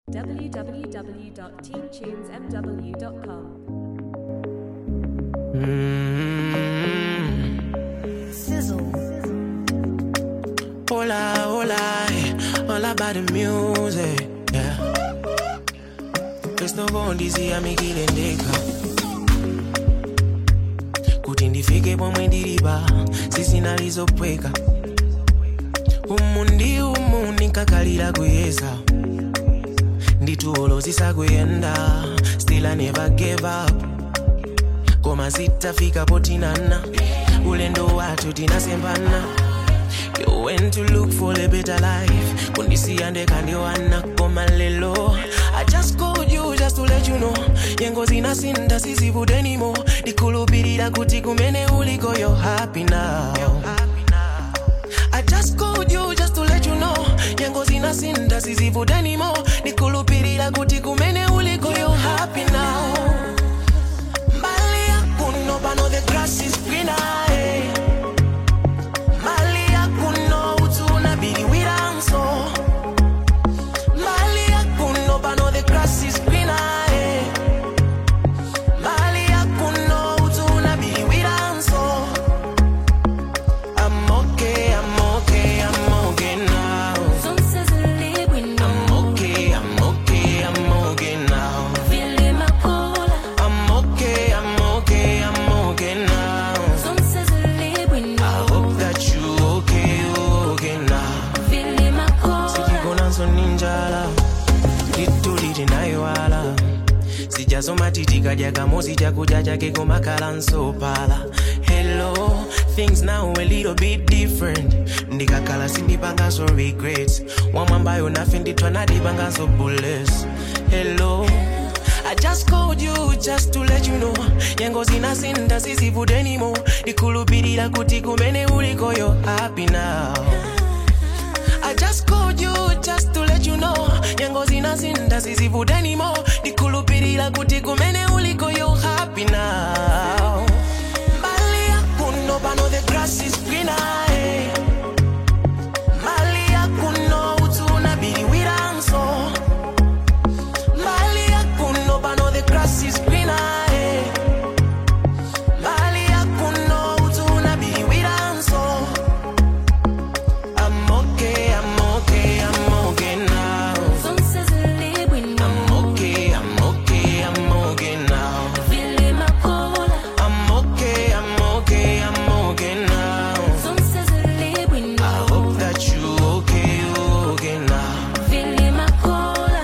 www.teamtunesmw.com. Sizzle. Hola, hola, eh, all about the music, yeah. Questo kondisi amikilendeka kuti ndifike pomwe ndilipa sisinalizopweka umu ndi umu ndinkakalira kuyeza nditulo zisakuyenda still I never gave up koma zitafika potinana ulendo wathu tinasembana You went to look for a better life kundisiya ndekandiwana koma lelo I just called you just to let you know nyengo zinasinda sizivude anymore ndikhulupirira kuti kumene uliko you're happy now I just called you just to let you know nyengo zinasinda sizivude anymore ndikhulupirira kuti kumene uliko you're happy now mbali yakuno pano the grass is greener eh. mbali yakuno utuna biliwiranso mbali yakuno pano the grass is greener eh. mbali yakuno utuna biliwiranso I'm okay, I'm okay, I'm okay now. Some sizzle when I'm okay, I'm okay, I'm okay now. feeling my cola. I'm okay, I'm okay, I'm okay now. Some sizzle when I hope that you okay, you okay now. feeling my cola. sijigonanso ninjala lituli tinayiwala sijasoma titikadya kamosi chakudya chake komakhala nsopala hello things now a little bit different ndikakhala sindipanganso regrets wamwambayo nafe ndithwa nadipanganso bullets hello I just called you just to let you know nyengo zinasinda sizivude anymore ndikhulupirira kuti kumene uliko you're happy now I just called you just to let you know nyengo zinasinda sizivude anymore ndikhulupirira kuti kumene uliko you're happy now mbali yakuno pano the grass is greener eh. mbali yakuno utuna biliwiranso mbali yakuno pano the grass is greener eh. mbali yakuno utuna biliwiranso I'm okay, I'm okay, I'm okay now. Some sizzle when I'm okay, I'm okay, I'm okay now. feeling my cola. I'm okay, I'm okay, I'm okay now. Some sizzle when I hope that you okay, you okay now. feeling my cola.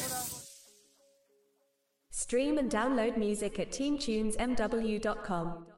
Stream and download music at teamtunesmw.com.